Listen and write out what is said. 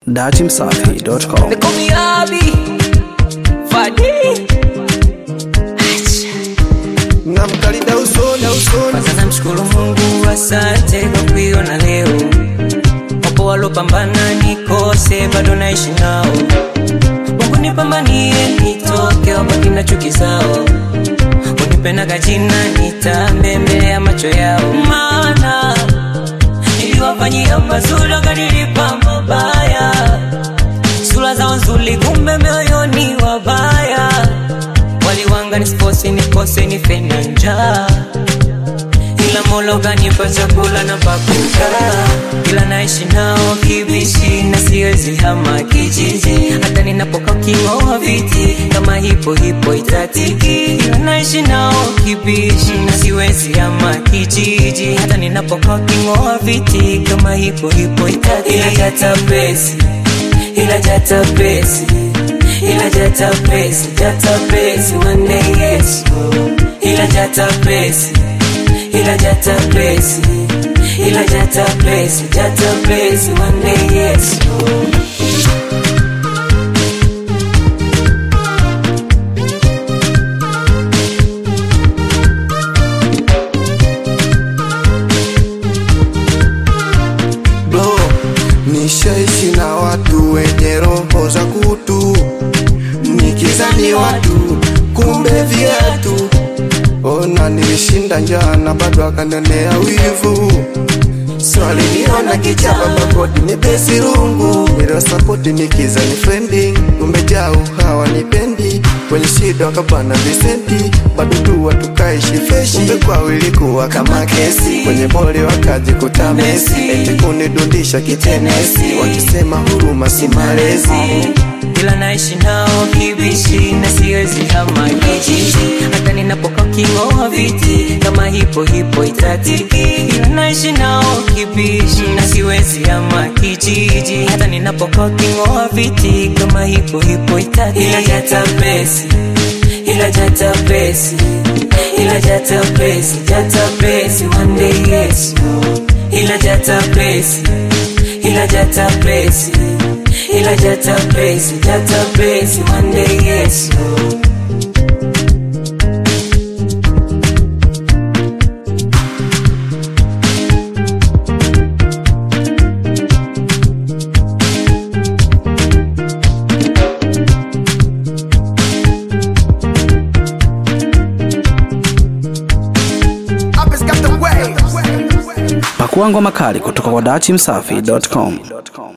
datimsafi.com. They call me Abi Fadi namkalida usoni usoni Kwanza namshukuru Mungu, asante kwa kuiona leo. Wapo walopambana nikose, bado naishi nao. Mungu nipambanie, nitoke wabaki na chuki zao. Unipenda jina nitambe mbele ya macho yao, maana niliwafanyia mazuri wakanilipa mabaya. Sura zao nzuri, kumbe mioyoni wabaya. Waliwanga nisikose, nikose, nife na njaa ila Mola kanipa chakula na pakukaa, ila naishi nao kibishi na siwezi hama kijiji, hata ninapokaa king'oa viti kama hipo hipo itatiki, ila naishi nao kibishi na siwezi hama kijiji, hata ninapokaa king'oa viti kama hipo hipo itatiki, ila jata pesi, ila jata pesi, ila jata pesi, jata pesi, one day yes, ila jata pesi ila jata pesi ila jata pesi jata pesi one day yes bro nishaishi na watu wenye roho za kutu nikizani watu kumbe viatu ona nilishinda njana bado akanionea wivu swaliniona kichapa babodi ni besi rungu niliwasapoti nikizani frendi kumbe jau hawanipendi kwenye shida wakapana visenti bado tu watukaishi freshi kumbe kwao ilikuwa kama kesi kwenye boli wakajikuta mesi eti kunidundisha kitenesi wakisema huruma si malezi ila naishi nao kibishi na siwezi hama kijiji hata ninapokaa king'oa viti kama hipo hipo itatiki ila naishi nao kibishi na siwezi hama kijiji hata ninapokaa king'oa viti kama hipo hipo itatiki ila jata pesi ila jata pesi ila jata pesi jata pesi one day yes ila jata pesi ila jata pesi ila jata pesi jata pesi one day yes Pakua ngoma kali kutoka kwa datimsafi.com.